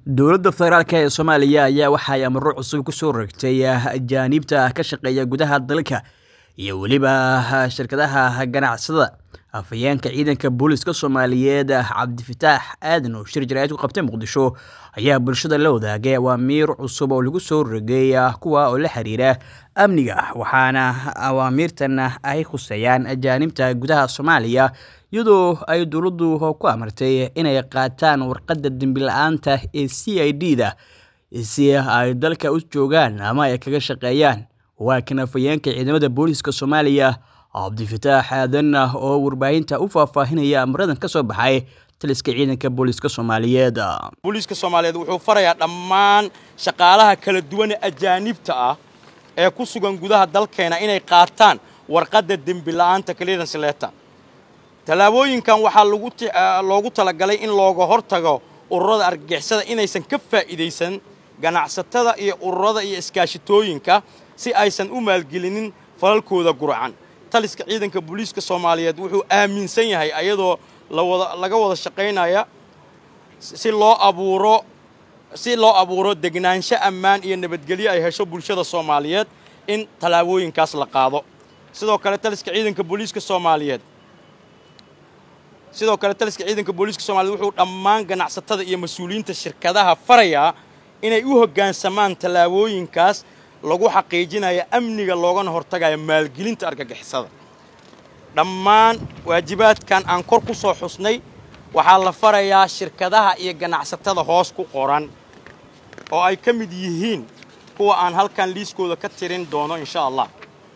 dowladda federaalk ee soomaaliya ayaa waxay amaro cusub kusoo rogtay ajaaniibta ka shaqeeya gudaha dalka iyo weliba shirkadaha ganacsada afhayeenka ciidanka booliska soomaaliyeed cabdifataax aadan oo shir jaraa'id ku qabtay muqdisho ayaa bulshada la wadaagay awaamiir cusub oo lagu soo rogay kuwa oo la xiriira amniga waxaana awaamiirtan ay khuseeyaan ajaanibta gudaha soomaaliya iyadoo ay dowladdu ku amartay inay qaataan warqadda dembi-la-aanta ee c i d da si ay dalka u joogaan ama ay kaga shaqeeyaan waa kan afhayeenka ciidamada booliska soomaaliya cabdifataax aadan oo warbaahinta u faahfaahinaya amaradan ka soo baxay taliska ciidanka booliska soomaaliyeed booliiska soomaaliyeed wuxuu farayaa dhammaan shaqaalaha kala duwan ee ajaanibta ah ee ku sugan gudaha dalkeena inay qaataan warqadda dembi-la-aanta clearance letter tallaabooyinkan waxaa loogu talagalay in looga hortago ururada argagixisada inaysan ka faa'iidaysan ganacsatada iyo ururada iyo iskaashitooyinka si aysan u maalgelinin falalkooda gurcan taliska ciidanka booliiska soomaaliyeed wuxuu aaminsan yahay ayadoo laga wada shaqaynaya si loo abuuro si loo abuuro degnaansho ammaan iyo nabadgelyo ay hesho bulshada soomaaliyeed in tallaabooyinkaas la qaado sidoo kale taliska ciidanka booliiska soomaaliyeed sidoo kale taliska ciidanka booliiska soomaliyeed wuxuu dhammaan ganacsatada iyo mas-uuliyiinta shirkadaha farayaa inay u hoggaansamaan tallaabooyinkaas lagu xaqiijinayo amniga loogana hortagayo maalgelinta argagixisada dhammaan waajibaadkan aan kor ku soo xusnay waxaa la farayaa shirkadaha iyo ganacsatada hoos ku qoran oo ay ka mid yihiin kuwa aan halkan liiskooda ka tirin doono insha allah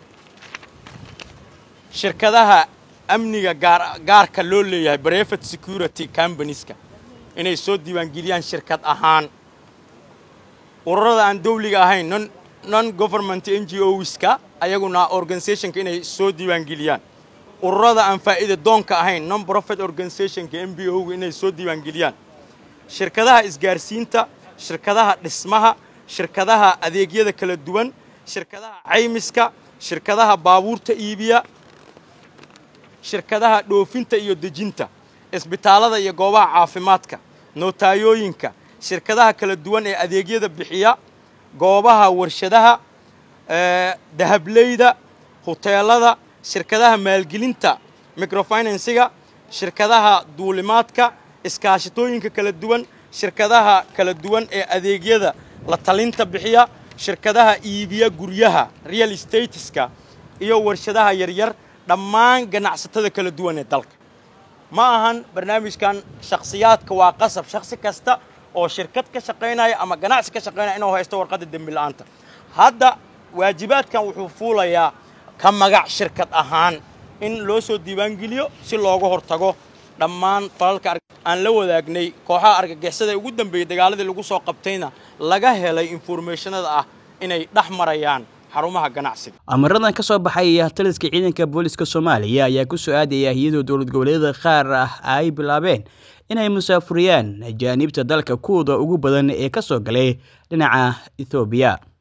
shirkadaha amniga gaarka loo leeyahay brevet security combanieska inay soo diiwaangeliyaan shirkad ahaan ururada aan dawliga ahayn non government n g oska ayaguna organizationka inay soo diiwaangeliyaan ururada aan faa'iida doonka ahayn non profit organizationka m b o inay soo diiwaangeliyaan shirkadaha isgaarsiinta shirkadaha dhismaha shirkadaha adeegyada kala duwan shirkadaha caymiska shirkadaha baabuurta iibiya shirkadaha dhoofinta iyo dejinta isbitaallada iyo goobaha caafimaadka nootayooyinka shirkadaha kala duwan ee adeegyada bixiya goobaha warshadaha dahableyda huteelada shirkadaha maalgelinta microfinansiga shirkadaha duulimaadka iskaashitooyinka kala duwan shirkadaha kala duwan ee adeegyada la talinta bixiya shirkadaha iibiya guryaha real stateska iyo warshadaha yaryar dhammaan ganacsatada kala duwan ee dalka ma ahan barnaamijkan shakhsiyaadka waa qasab shakhsi kasta oo shirkad ka shaqaynaya ama ganacsi ka shaqaynaya inuu haysto warqadda dembi-la-aanta hadda waajibaadkan wuxuu fuulayaa ka magac shirkad ahaan in loo soo diiwaangeliyo si looga hortago dhammaan falalka aan la wadaagnay kooxaha argagixisada ee ugu dambeeyey dagaaladii lagu soo qabtayna laga helay informationada ah inay dhex marayaan xarumaha ganacsiga amaradan ka soo baxay taliska ciidanka booliska soomaaliya ayaa ku soo aadaya iyadoo dowlad goboleedyada qaar ah ay bilaabeen inay musaafuriyaan ajaaniibta dalka kuwooda ugu badan ee ka soo galay dhinaca ethoobiya